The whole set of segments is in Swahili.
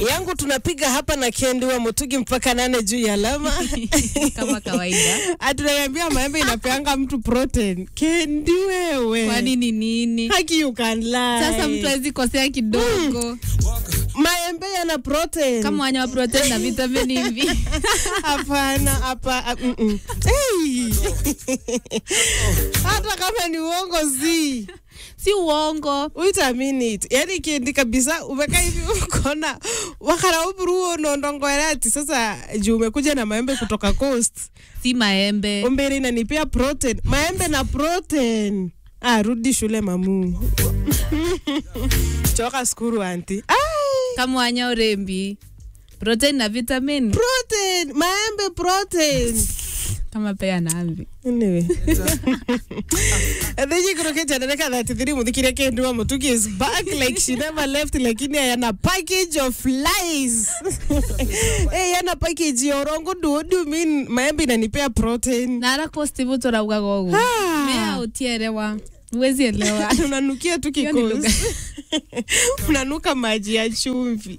yangu tunapiga hapa na Kendi wa Mutugi mpaka nane juu ya alama kama kawaida. atunaniambia maembe inapeanga mtu protein. Kendi wewe, Kwa nini nini? haki you can lie. Sasa mtu hawezi kosea kidogo maembe yana protein kama wanyama protein na vitamini hivi. Hapana, hapa ah, mm, mm. Hey! hata kama ni uongo zi si uongo. uitamini it yani kiendi kabisa umeka hivi ukona wakara uburuo nondongoera ati sasa juu umekuja na maembe kutoka coast Si maembe. umbere inanipea protein maembe na protein ah, rudi shule mamu choka skuru anti Ai, Kama wanya urembi. Protein na vitamini protein maembe protein kama pea nambi. Anyway. Thiji kuroketa naneka that three muthikiria kendi wa mutuki is back like she never left lakini yana package of flies. hey, yana package ya orongo do what do you mean maembe inanipea protein. Nara kosti vuto rauga gogo. Ah. Mea utielewa. Uwezi elewa. Unanukia tu Hiyo ni lugha. kikosi. Unanuka maji ya chumvi.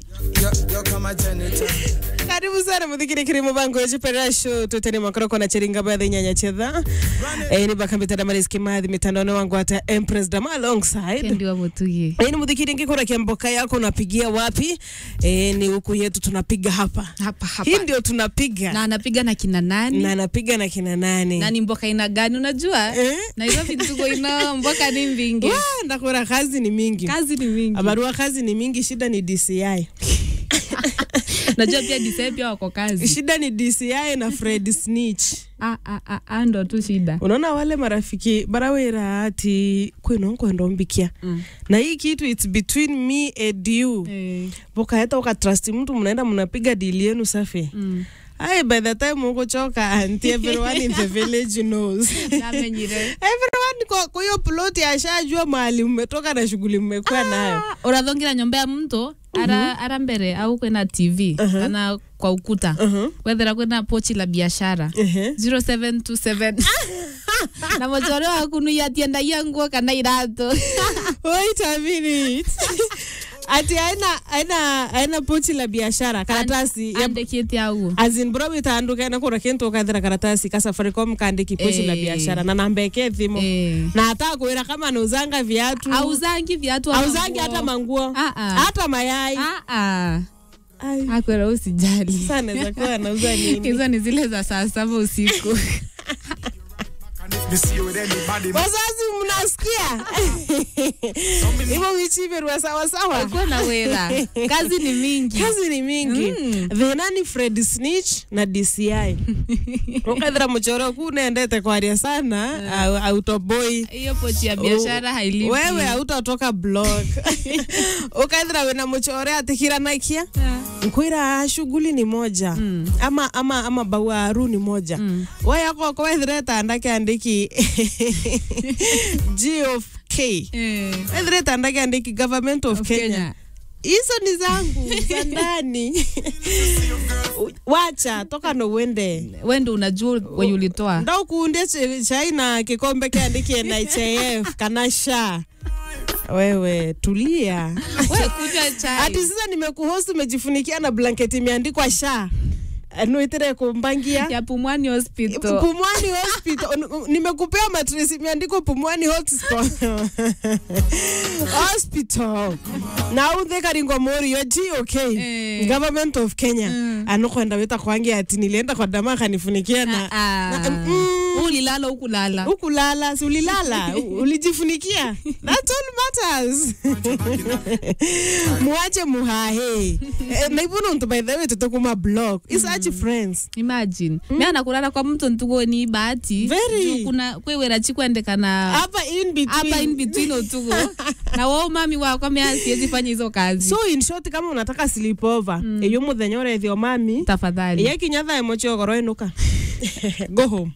karibu sana muthikire kiri mubango echipera show tutene makoroko na cheringa baadhi nyanya chedha eh ni bakambita da mariski madhi mitandaoni wangu hata empress dama alongside Kendi wa mutugi. Eh, ni muthikiri ngikora kiamboka yako unapigia wapi eh, ni huku yetu tunapiga hapa Hapa hapa. hii ndio tunapiga Na anapiga na kina nani? na anapiga na kina nani na ni mboka ina gani unajua Eh? nairobi tuko ina mboka ni mbingi Wa, ndakora kazi ni mingi kazi ni mingi abarua kazi ni mingi shida ni dci najua pia disee pia wako kazi shida ni dci na fred snitch Ah, ah, ah, ah, ndo tu shida unaona wale marafiki barawera ati kwinonkwenda mbikia Mm. na hii kitu its between me and you Eh, vokaeta ukatrust mtu mnaenda mnapiga dili yenu safi mm. Ai, by the time ukuchoka anti everyone in the village knows Namenyire. everyone kwa kwa hiyo ploti ashajua mahali mmetoka na shughuli mmekuwa nayo Ah, urathongira nyomba ya mtu ara, ara mbere au kwena tv kana kwa ukuta Uh-huh. wethera kwena pochi la biashara Ehe. 0727 na mochore waku nuiatiendagia nguo kana irato Wait a minute. ati aina aina aina pochi la biashara karatasi ya andikite au azin bro itaanduka na kura kintu ukathira karatasi ka Safaricom kaandiki pochi la Eh. biashara na namba yake thimo Eh. na hata kuira kama anauzanga viatu auzangi viatu ama auzangi nguo. hata manguo Ah, ah. hata mayai Ah, ah. Ai, akwera usijali sana za kuwa anauza nini hizo ni zile za saa saba usiku wazazi mnasikia hivyo vichiverwa sawasawa kuwa na wera kazi ni mingi kazi ni mingi Mm. thina ni fred snitch na dci ukathira muchoro ku nendete kwaria sana au- autoboy hiyo pochi ya biashara hailipi wewe hautatoka blog ukaithira wina muchore atikiranakia nkwira shughuli ni moja Mm. ama ama ama bawaru ni moja Mm. wayako kwethire tandake andiki g of k Eh, wethire tandake andiki government of, of kenya Kenya. hizo ni zangu za ndani wacha toka no uende we ndo unajua wenye ulitoa ndo kuundie ch- chai na kikombe kiandikie NHIF kana sha wewe tulia We, kunywa chai ati sasa nimekuhost umejifunikia na blanketi imeandikwa sha nuitire kumbangia ya pumwani hospital Pumwani Hospital. N- Nimekupea matress imeandikwa Pumwani Hotspot. Hospital. Na uthe karingo mori yo GOK. Eh. Government of Kenya. Mm. Anokwenda wita kwangi ati nilienda kwa dama kanifunikia na Ah, na- mm. ulilala ukulala ukulala si ulilala U- ulijifunikia That's all matters muache muhahe Eh, naibuno ntu by the way tutokuma blog isachi friends imagine mm. mi anakulala kwa mtu ntugo ni bahati Very. Juu kuna kwewera chikwendekana hapa in between hapa in between utugo na wao mami wako mea siwezi fanya hizo kazi so in short kama unataka sleepover mm. eyo muthenya urethio mami tafadhali iye kinyatha emochiogoro inuka go home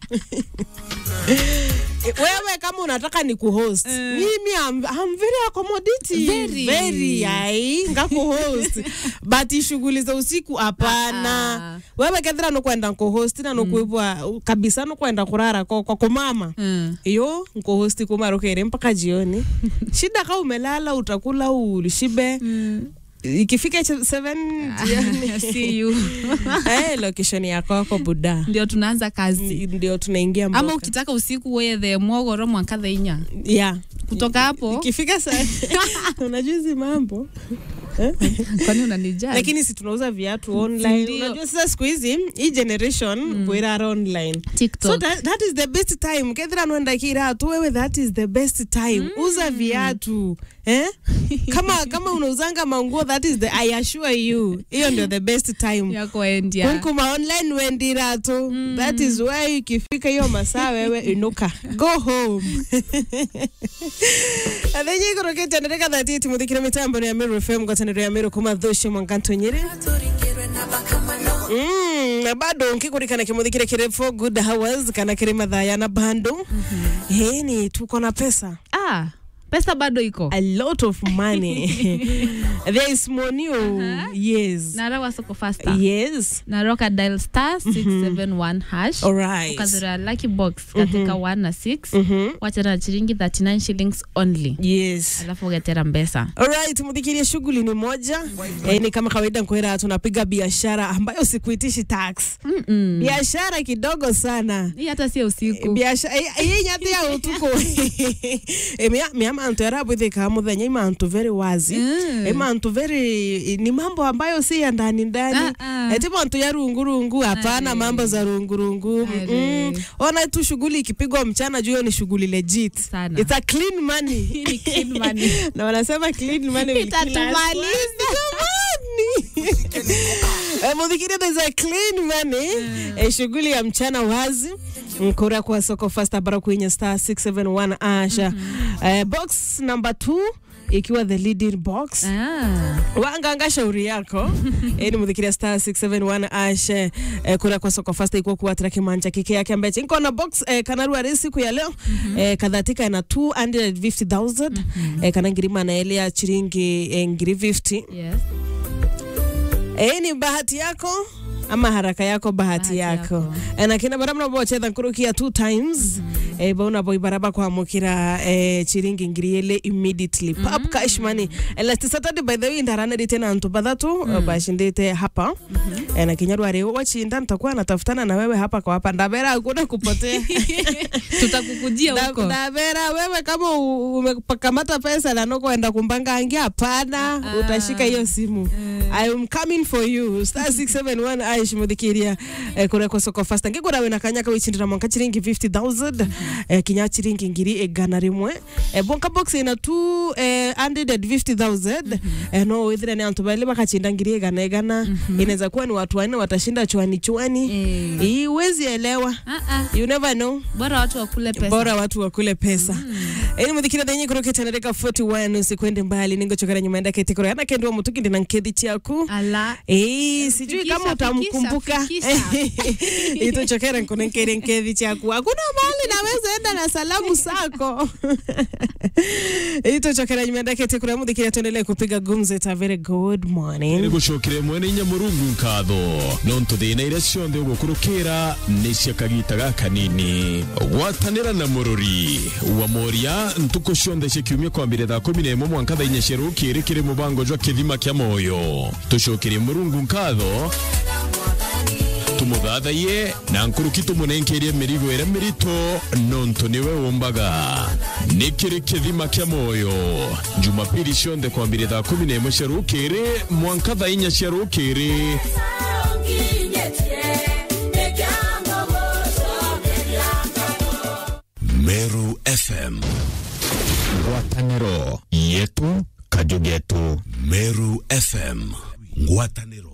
wewe kama unataka ni kuhost Eh. mimi I'm, I'm very accommodative Very. very ai ngakuhost but shughuli za usiku hapana Ah. wewe kethira nukwenda nkuhost na nukwibwa kabisa nukwenda kurara kwa, kwa kumama Mm. iyo nkuhosti kumarukere mpaka jioni shida ka umelala utakula ushibe Mm. ikifika 7 jioni See you. eh, location yako wako buda ndio tunaanza kazi ndio tunaingia ama mboka. ukitaka usiku wethe mwogoro mwanka theinya yeah. kutoka hapo ikifika saa unajua hizi mambo kwani unanijali lakini si tunauza viatu online Ndio. unajua sasa siku hizi hii generation mm. bwirara online so tiktok that, that is the best time kethira nwenda kiratu wewe that is the best time mm. uza viatu eh? kama kama unauzanga manguo that is the i assure you hiyo ndio the best time yako endia kunkuma online wendiratu mm. that is where ikifika hiyo masaa wewe inuka go home athenye ikorokete ndereka thati timuthikire mitambo ya Meru FM ngwataniro ya Meru kuma thushe mwanganto nyiri Mm, na bado nkikurikana kimuthikire kire for good hours kana kire mathaya na bando mm -hmm. ni tuko na pesa ah pesa bado iko a lot of money there is money oh, yes narawa soko fasta yes naroka dial star 671 hash all right ukazira lucky box katika 1 na 6 wachana na shilingi 39 shillings only yes alafu ugetera mbesa Alright, mudhikirie shughuli ni moja eh, ni kama kawaida nkwera tunapiga biashara ambayo sikuitishi tax biashara kidogo sana hii hata sio usiku biashara iyi nyati ya utuko Eh, mia mia mantu yarabwithika muthenya imantu very wazi Mm. imantu very ni mambo ambayo si ya ndani ndani Ah, ah. eti mantu ya rungurungu hapana mambo za rungurungu Mm-mm. ona tu shughuli ikipigwa mchana juu hiyo ni shughuli legit Sana. it's a clean money Hii ni clean money. na wanasema clean money will kill us. Itatumaliza. Jamani. Eh, Mudhikiri, there's a clean money Eh, shughuli ya mchana wazi mkura kwa soko fasta bara kwenye star 671 asha Eh, box number 2 ikiwa the leading box Ah. wanganga shauri yako ni muthikiria star 671 ashe eh, kura kwa soko fasta ikuwa kuwatira kimanja kike yake ambache nko na box eh, kanarua rĩ siku ya leo eh, kathatika na 250000 eh, kana ngirima naelea chiringi eh, ngiri 50 Yes. eh, ni bahati yako ama haraka yako bahati, Bahati yako, yako. Eh, na kina bara mnabochetha nkurukia two times eh, bauna boy baraba kwamukira eh, chiringi ngiri ile immediately pap cash money eh, last saturday by the way ndaranari tena antu bathatu mm. bashindite hapa eh, na kinyarwa rĩu wachinda nitakuwa natafutana na wewe hapa kwa hapa ndabera hakuna kupotea tutakukujia Da- huko ndabera wewe kama u- umekamata pesa na nokwenda kumbanga angi hapana utashika hiyo simu I'm coming for you star 671 aish muthikiria eh, kuria kwa soko fasta ngikura wina kanya kawichindira mwanka chiringi 50000 eh, kinya chiringi ngiri igana rimwe eh, bonka box ina tu eh, 150000 eh, no withire ni antu bali bakachinda ngiri igana igana inaweza kuwa ni watu wanne watashinda chwani chwani Eh. hii huwezi elewa Ah, ah. you never know bora watu wakule pesa bora watu wakule pesa ini muthikira thenye kurokete nareka 41 usikwende mbali ningochokera nyuma enda keti yana kendwa mutuki ndina nkethi chiaku ala Eh, sijui Fikisha, kama utamkumbuka fikisha, ituchokera nkone nkere nkethi chiaku hakuna mahali naweza enda na salamu sako ituchokera nyuma enda keti kuria muthikira tuendelee kupiga gumzo it's a very good morning gucokire mwene inya murungu nkatho no ntuthina iria ciothe ugukurukira ni cia kagita gaka nini gwatanira na mururi wa moria ntuku ciothe cia kiumia kwambire thaa kumi na imwe mwanka thaa inya cia rukiri kiri mubango jwa kithima kia moyo tucokirie murungu nkatho tumuthathaiye na nkuruki tumunenkerie mirigo ĩrĩa mĩritũ nontu nĩwe ũmbaga nĩ kĩrĩ kĩthima kĩa moyo jumapili cionthe kwambĩrĩa thaa kumi na ĩmwe cia rũkĩrĩ mwanka thaa inya cia rũkĩrĩ Meru FM. Ngwatanĩro yetu kajugetu Meru FM. Ngwatanĩro